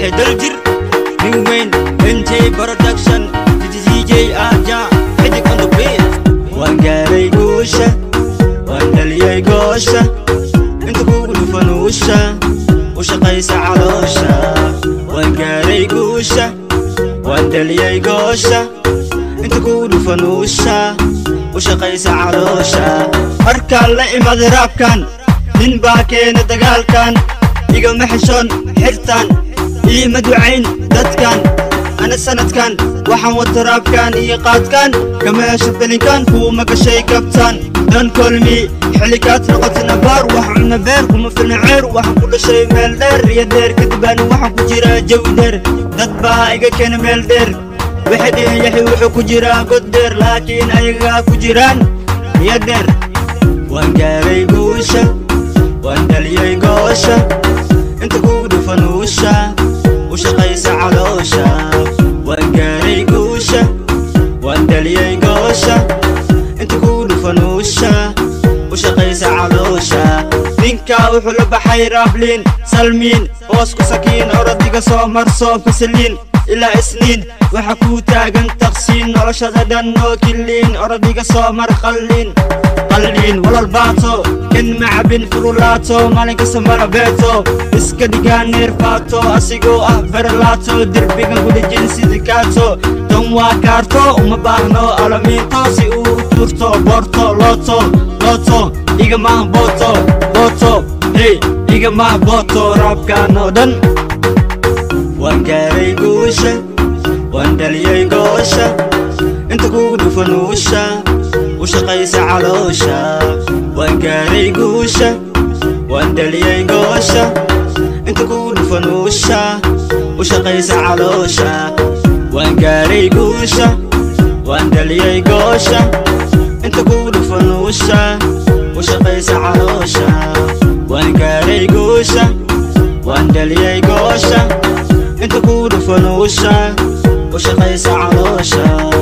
wixii daljir nin weyn nj production dj aja xidig on the beat waan gaaray guusha waan dhaliyay goosha inta kugu dhufanuusha u shaqaysa caloosha waan gaaray guusha waan dhaliyay goosha inta kugu dhufanuusha u shaqaysa caloosha markaan la imaaday raabkan nin baa keena dagaalkan igama xeshoon xirtaan iima ducayn dadkan ana sanadkan waxaan wata raabkan iyo qaadkan kama hesho dalinkan kuuma gashay kabtaan dan kolmi xilikaad noqotana baar wax cuna beer kuma filna ceer waxaan ku dhashay meel dheer iyo dheer kadib aana waxaan ku jiraa jawi dheer dad baa iga keena meel dheer waxay dhihin yaxi wuxuu ku jiraa god dheer laakiin ayagaa ku jiraan iyo dheer waan gaaray guusha waan dhaliyay goosha inta kugu dhufanuusha u shaqaysa caloosha waan gaaray guusha waan dhaliyay goosha inta kugu dhufanuusha u shaqaysa caloosha ninkaa wuxuu la baxay raabliin salmiin hoos ku sakiin orodiga soo marso fasaliin ilaa isniin waxa kuu taagan taqsiin noloshada dhan oo kiliin orodiga soo mar qalliin qalliin walal baato kan macabin furulaato maalinkasta marabeeto iska dhigaa neerfaato asigoo ah berlaato derbigan gudhijin sidikaato tan waa kaarto uma baahno alamiinto si uu u turto boorto looto looto igamaah booto booto hey igamaah booto raabkaan oo dhan waan gaaray guusha waan dhaliyay goosha inta kugu dhufanuusha u shaqaysa caloosha waan gaaray guusha waan dhaliyay goosha inta kugu dhufanuusha u shaqaysa caloosha waan gaaray guusha waan dhaliyay goosha inta kugu dhufanuusha u shaqaysa caloosha waan gaaray guusha waan dhaliyay goosha inta kugu dhufanuusha u shaqaysa caloosha